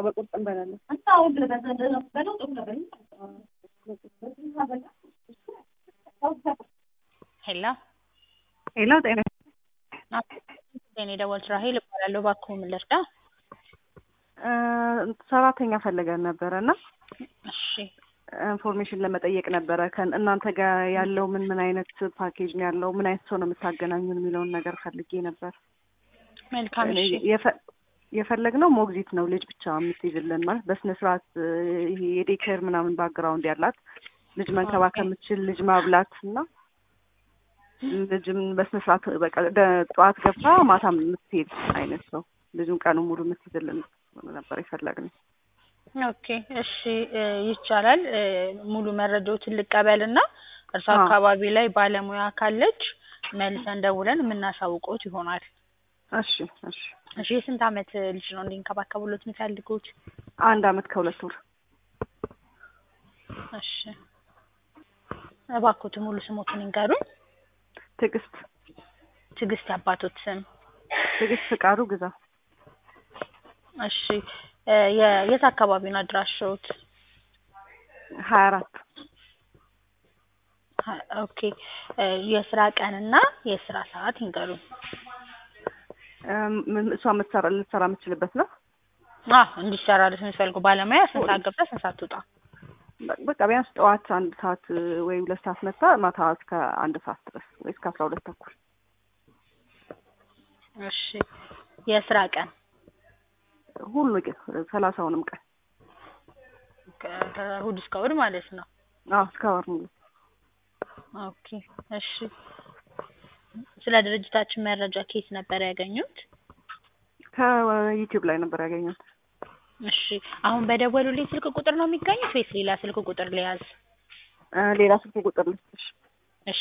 በቁርጥ እንበላለን። ሄሎ ሄሎ ጤና እኔ ደወልኩት ራሄል እባላለሁ። እባክዎ ምን ልርዳ? እ ሰራተኛ ፈልገን ነበረ እና እሺ ኢንፎርሜሽን ለመጠየቅ ነበረ ከን እናንተ ጋር ያለው ምን ምን አይነት ፓኬጅ ነው ያለው? ምን አይነት ሰው ነው የምታገናኙን የሚለውን ነገር ፈልጌ ነበር። መልካም እሺ የፈ- የፈለግነው ሞግዚት ነው ልጅ ብቻ የምትይዝልን ማለት በስነ ስርዓት ይሄ የዴኬር ምናምን ባክግራውንድ ያላት ልጅ መንከባከብ የምትችል ልጅ ማብላት እና ልጅም በስነ ስርዓት በቃ ደ- ጠዋት ገብታ ማታ የምትሄድ አይነት ሰው ልጁን ቀኑ ሙሉ የምትይዝልን ነበር የፈለግነው። ኦኬ እሺ እ ይቻላል እ ሙሉ መረጃዎትን ልቀበልና እርሱ አዎ። አካባቢ ላይ ባለሙያ ካለች መልሰን ደውለን የምናሳውቆት ይሆናል። እሺ እሺ እሺ የስንት አመት ልጅ ነው እንዲንከባከቡሎት የሚፈልጉት? አንድ አመት ከሁለት ወር እሺ እባክዎት ሙሉ ስሞትን ይንገሩኝ። ትዕግስት ትዕግስት ያባቶት ስም። ትዕግስት ፍቃዱ ግዛ እሺ እ የ- የት አካባቢ ነው አድራሻዎት? ሀያ አራት ሀ- ኦኬ እ የስራ ቀንና የስራ ሰዓት ይንገሩኝ። እም፣ እሷ የምትሰራ ልትሰራ የምትችልበት ነው። አዎ እንዲሰራልሽ የምትፈልጉ ባለሙያ ስንት ሰዓት ገብታ ስንት ሰዓት ትውጣ? በ- በቃ ቢያንስ ጠዋት አንድ ሰዓት ወይ ሁለት ሰዓት መታ ማታ እስከ አንድ ሰዓት ድረስ ወይ እስከ አስራ ሁለት ተኩል እሺ የስራ ቀን ሁሉ ግን ሰላሳውንም ቀን ከ- ከእሑድ እስከ እሑድ ማለት ነው። አዎ እስከ ወር ሙሉ ኦኬ እሺ ስለ ድርጅታችን መረጃ ከየት ነበር ያገኙት? ከዩቲዩብ ላይ ነበር ያገኘሁት። እሺ አሁን በደወሉልኝ ስልክ ቁጥር ነው የሚገኙት ወይስ ሌላ ስልክ ቁጥር ልያዝ? እ ሌላ ስልክ ቁጥር ልስጥሽ። እሺ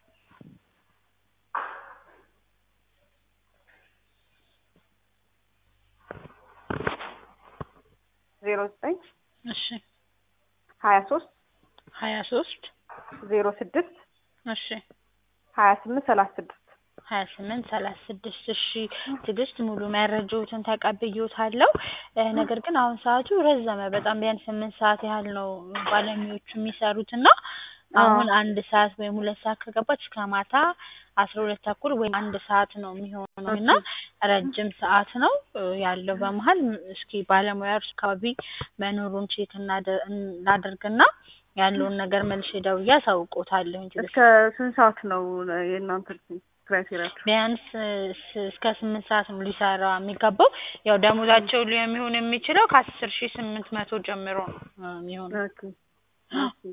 ዜሮ ዘጠኝ እሺ ሀያ ሶስት ሀያ ሶስት ዜሮ ስድስት እሺ ሀያ ስምንት ሰላሳ ስድስት ሀያ ስምንት ሰላሳ ስድስት እሺ ትዕግስት ሙሉ መረጃዎትን ተቀብዬዎታለሁ እ ነገር ግን አሁን ሰዓቱ ረዘመ በጣም ቢያንስ ስምንት ሰዓት ያህል ነው ባለሙያዎቹ የሚሰሩት እና አሁን አንድ ሰዓት ወይም ሁለት ሰዓት ከገባች እስከ ማታ አስራ ሁለት ተኩል ወይም አንድ ሰዓት ነው የሚሆነው እና ረጅም ሰዓት ነው እ ያለው በመሀል ም- እስኪ ባለሙያ እርሱ አካባቢ መኖሩን ቼክ እናደ- እናደርግና ያለውን ነገር መልሼ ደውዬ አሳውቅዎታለሁኝ ትዕግስት እስከ ስንት ሰዓት ነው የእናንተ ክራይቴሪያችሁ? ቢያንስ ስ- እስከ ስምንት ሰዓት ነው ሊሰራ የሚገባው። ያው ደሞዛቸው ሊሆን የሚችለው ከአስር ሺህ ስምንት መቶ ጀምሮ ነው እ የሚሆነው። ኦኬ ኦኬ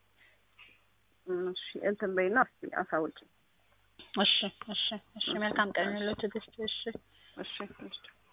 እሺ እንትን በይና እስኪ አሳውቂ። እሺ እሺ እሺ መልካም ቀን ይሁንልዎት ትዕግስት። እሺ እሺ እሺ